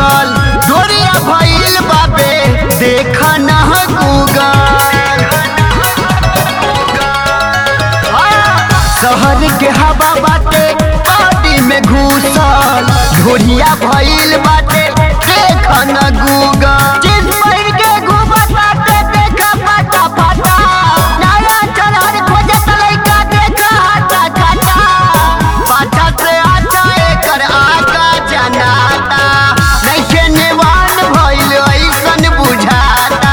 Google गोरिया भइल बाबे देख ना गूगल शहर के हवा बाटे पार्टी में घुसल घोड़िया भइल बाटे देख न गूगल जिस पहिर के घूमत बाटे देखा पाटा पाटा नया चढ़ल खोजत लइका देखा हाटा काटा पाटा से आटा एकर आका जनाता नइखे नेवान भइल ऐसन बुझाता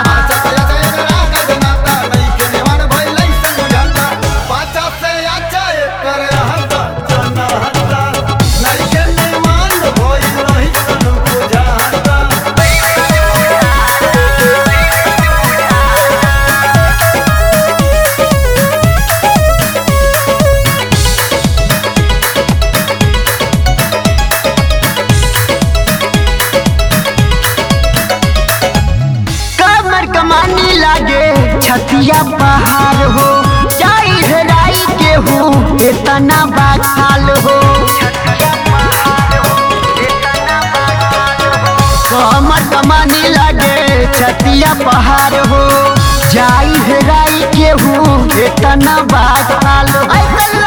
कमर कमानी लागे छतिया पहाड़ हो जाई हेराई के हो इतना बाखाल हो कमर कमानी लागे छतिया पहाड़ हो जाई हेराई के हो इतना बाखाल हो